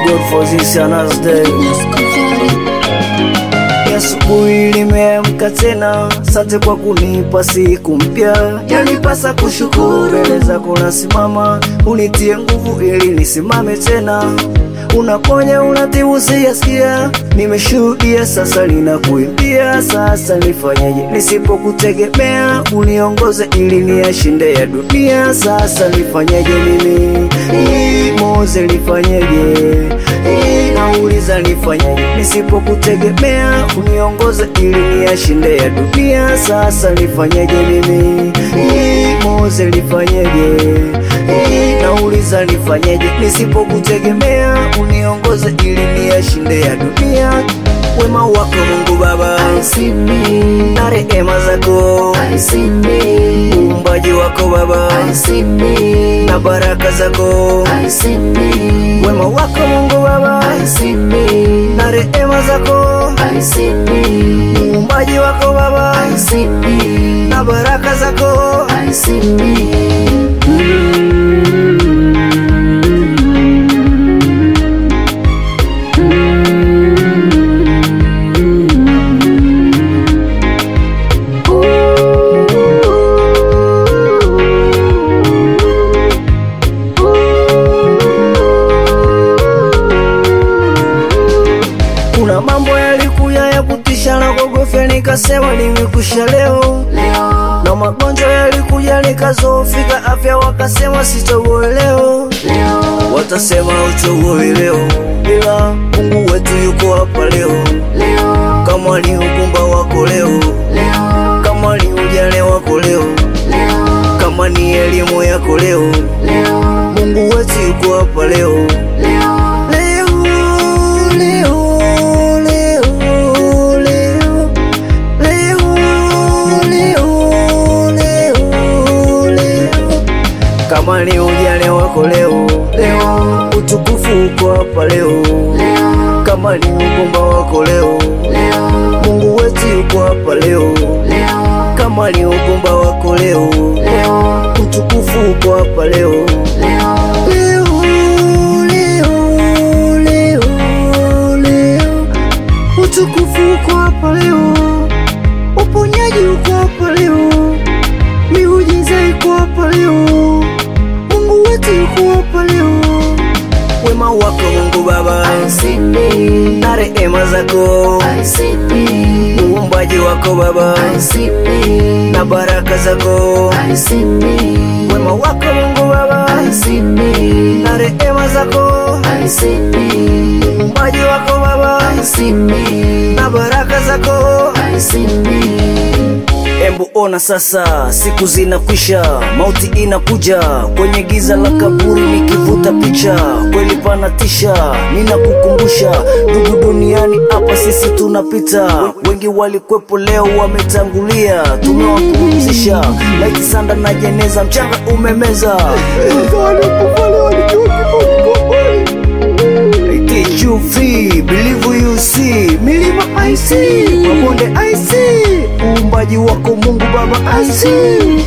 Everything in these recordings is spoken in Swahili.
God for this another day. Asubuhi nimeamka tena, sante kwa kunipa siku mpya. Yanipasa kushukuru mbele zako nasimama, unitie nguvu ili nisimame tena. Unaponya unatibu, siyasikia, nimeshuhudia, sasa ninakuimbia. Sasa nifanyeje nisipokutegemea? Uniongoze ili niyashinde ya dunia. Sasa nifanyeje mimi? Hii Moze nifanyeje? Hii nauliza nifanyeje nisipokutegemea? Uniongoze ili niyashinde ya dunia. Sasa nifanyeje mimi? Hii Moze nifanyeje? Hii nauliza nifanyeje nisipokutegemea? Uniongoze ili niyashinde ya dunia. Wema wako Mungu Baba I see me, na rehema zako, I see me, uumbaji wako Baba I see me, na baraka zako, I see me, wema wako Mungu Baba I see me, na rehema zako, I see me, uumbaji wako Baba I see me, na baraka zako. I see me. Kuna mambo yalikuja ya kutisha na kuogofya, nikasema nimekusha leo, Leo, na magonjwa yalikuja nikazofika afya, wakasema sitoboe leo, leo, watasema utoboe leo, ila Mungu wetu yuko hapa leo. leo, Kama ni ukumba wako leo, leo, kama ni ujane wako leo, leo, kama ni elimu yako leo, leo, Mungu wetu yuko hapa leo. leo, Leo, leo, leo, leo, leo, leo, leo, leo. Kama ni ujane wako leo, leo, utukufu uko hapa leo. leo, Kama ni ugomba wako leo, leo, Mungu wetu yuko hapa leo. leo, Kama ni ugomba wako leo, leo, utukufu uko hapa leo. leo, Leo, leo, leo, leo. Utukufu uko hapa leo, uponyaji uko hapa leo, miujiza iko hapa leo, Mungu wetu yuko hapa leo. Wema wako Mungu Baba I see me, na rehema zako, I see me, uumbaji wako Baba I see me, na baraka zako, I see me, wema wako Mungu Baba I see me, na rehema zako, I see me, uumbaji wako Baba I see me, na baraka zako. I see me. Embu ona sasa, siku zinakwisha, mauti inakuja kwenye giza la kaburi, nikivuta picha kweli panatisha. Ninakukumbusha ndugu, duniani hapa sisi tunapita, wengi walikwepo leo wametangulia, tumewapumzisha laiti sanda na jeneza, mchanga umemeza KQV, believe you see, milima I see, mabonde I see, uumbaji wako Mungu Baba I see.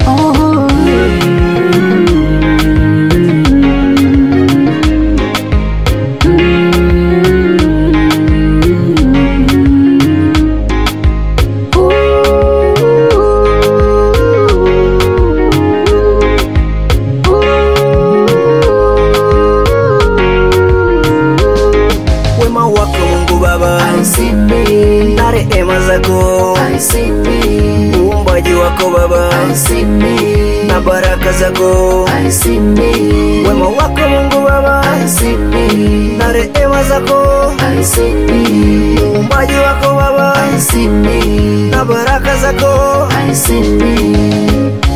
Wema wako Mungu Baba I see me, na rehema zako, I see me, uumbaji wako Baba I see me, na baraka zako, I see me, wema wako Mungu Baba I see me, na rehema zako, I see me, uumbaji wako Baba I see me, na baraka zako. I see me.